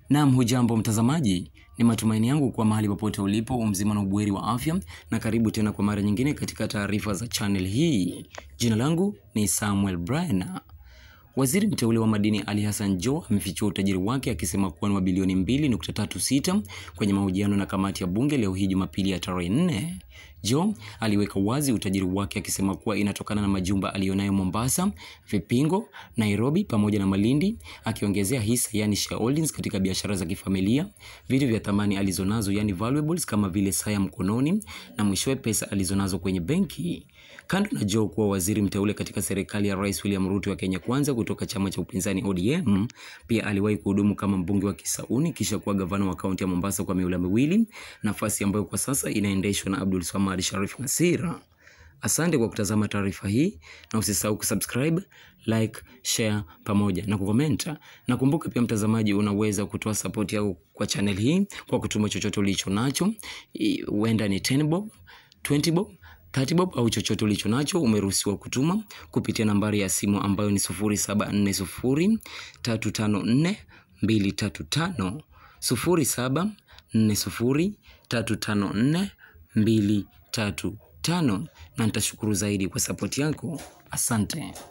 Naam, hujambo mtazamaji, ni matumaini yangu kwa mahali popote ulipo umzima na ubuheri wa afya, na karibu tena kwa mara nyingine katika taarifa za channel hii. Jina langu ni Samuel Brian. Waziri mteule wa madini Ali Hassan Joho amefichua utajiri wake akisema kuwa ni wa bilioni 2.36 kwenye mahojiano na kamati ya bunge leo hii Jumapili ya tarehe 4. Joho aliweka wazi utajiri wake akisema kuwa inatokana na majumba aliyonayo Mombasa, Vipingo, Nairobi pamoja na Malindi, akiongezea hisa yani shareholdings katika biashara za kifamilia, vitu vya thamani alizonazo yani valuables kama vile saa ya mkononi na mwishowe pesa alizonazo kwenye benki. Kando na Joho kuwa waziri mteule katika serikali ya Rais William Ruto wa Kenya Kwanza kutoka chama cha upinzani ODM, pia aliwahi kuhudumu kama mbunge wa Kisauni kisha kuwa gavana wa kaunti ya Mombasa kwa miula miwili, nafasi ambayo kwa sasa inaendeshwa na Abdul Swamad Sharif Nasira. Asante kwa kutazama taarifa hii na usisahau kusubscribe, like, share pamoja na kukomenta. Na kumbuka pia mtazamaji, unaweza kutoa support yako kwa channel hii kwa kutuma chochote ulicho nacho, I- huenda ni 10 bob, 20 bob 30 bob au chochote ulicho nacho umeruhusiwa kutuma kupitia nambari ya simu ambayo ni 0740 354 235 0740 354 235 na nitashukuru zaidi kwa sapoti yako. Asante.